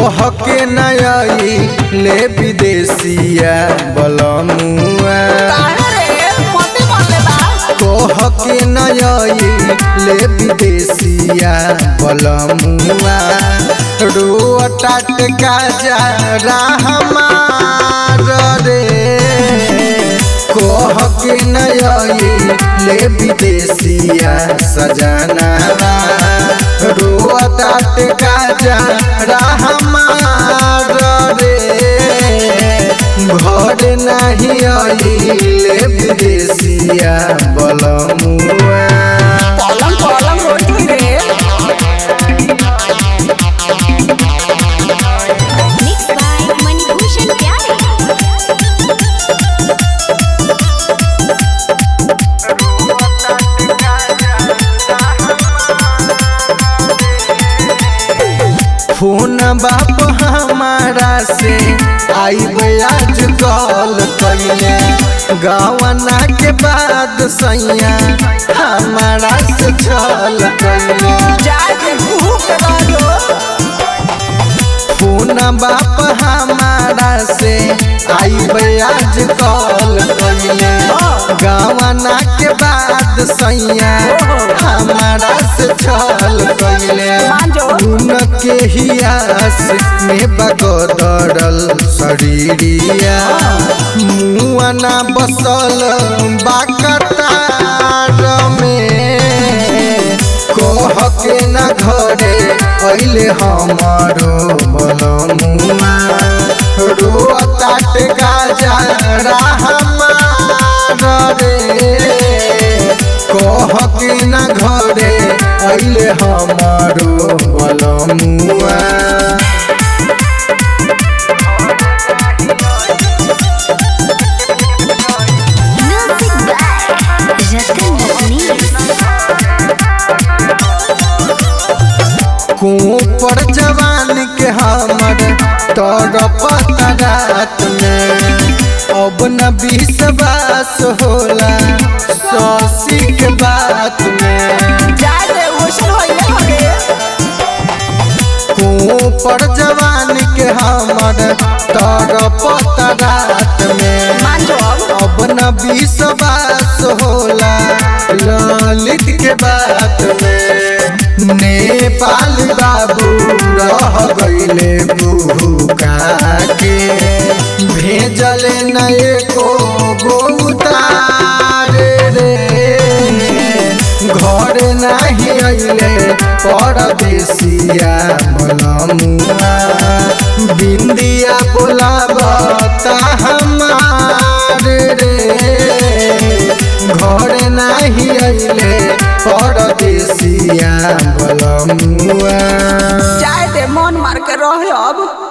कह के नई ले विदेशिया बलमुआ कह के नई ले विदेशिया बलमुआ रोटा टेका जा हमार रे कह के नई ले विदेशिया सजनावा रोटा टेका जा हमार रे घर नहीं आइले विदेशिया बलमुआ पलंग पलंग रोटी रे Mixed by Manibhushan Pyare. Phone बाप हमारा से आइबे आज कॉल कइले गवना के बाद सैया हमारा से छल कइले जाके भूख रहो फोन बाप हमारा से आइबे आज कॉल कइले गवना के बाद सैया हमारा से छल कइले मांजो उनके हियास में बगदरल शरीरिया मुआना बसल बाकतार में कह के न घरे अइले हमारो बलमुआ रोताट गाजा हमार रे कह के न घरे अइले हमारो बलमुआ Music by Ratan Ratnesh. पर जवान के हमर तड़पत रात में अब न विश्वास होला सौसी के बात में जाके ओसन होइले हगे पर जवान के हमर तड़पत रात में मांजो अब न विश्वास होला ललित के बात में नेपाल बाबू रह गईले बुका के भेजल नए को गोतार रे घर नहीं अइले परदेसिया बलमुआ बिंदिया बोलाबता हमार रे घर नहीं अइले परदेसिया बलमुआ जाए दे मन मार के रह अब